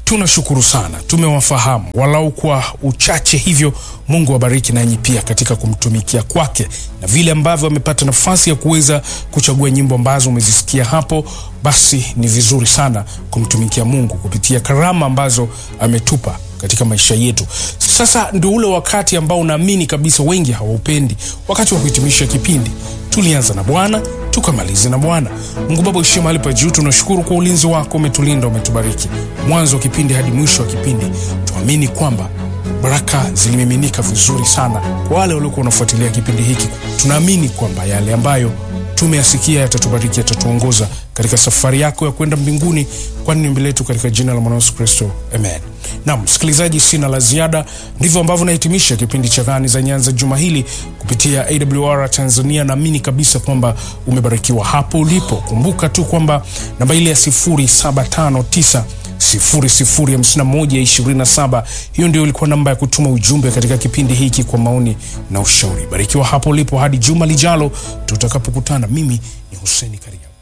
tunashukuru sana, tumewafahamu walau kwa uchache hivyo. Mungu awabariki nanyi pia katika kumtumikia kwake, na vile ambavyo amepata nafasi ya kuweza kuchagua nyimbo ambazo umezisikia hapo, basi ni vizuri sana kumtumikia Mungu kupitia karama ambazo ametupa katika maisha yetu. Sasa ndio ule wakati ambao naamini kabisa wengi hawaupendi, wakati wa kuhitimisha kipindi. Tulianza na Bwana tukamalize na Bwana. Mungu Baba uishie mahali pa juu, tunashukuru kwa ulinzi wako, umetulinda, umetubariki mwanzo wa kipindi hadi mwisho wa kipindi. Tuamini kwamba baraka zilimiminika vizuri sana kwa wale waliokuwa wanafuatilia kipindi hiki. Tunaamini kwamba yale ambayo tumeyasikia yatatubariki, yatatuongoza katika safari yako ya kwenda mbinguni, kwani ni ombi letu katika jina la Mwana Yesu Kristo, amen. Naam msikilizaji, sina la ziada. Ndivyo ambavyo nahitimisha kipindi cha Ng'ani za Nyanza juma hili kupitia AWR Tanzania. Naamini kabisa kwamba umebarikiwa hapo ulipo. Kumbuka tu kwamba namba ile ya 0759 005127 hiyo ndio ilikuwa namba ya kutuma ujumbe katika kipindi hiki kwa maoni na ushauri. Barikiwa hapo ulipo hadi juma lijalo tutakapokutana. Mimi ni Hussein Karia.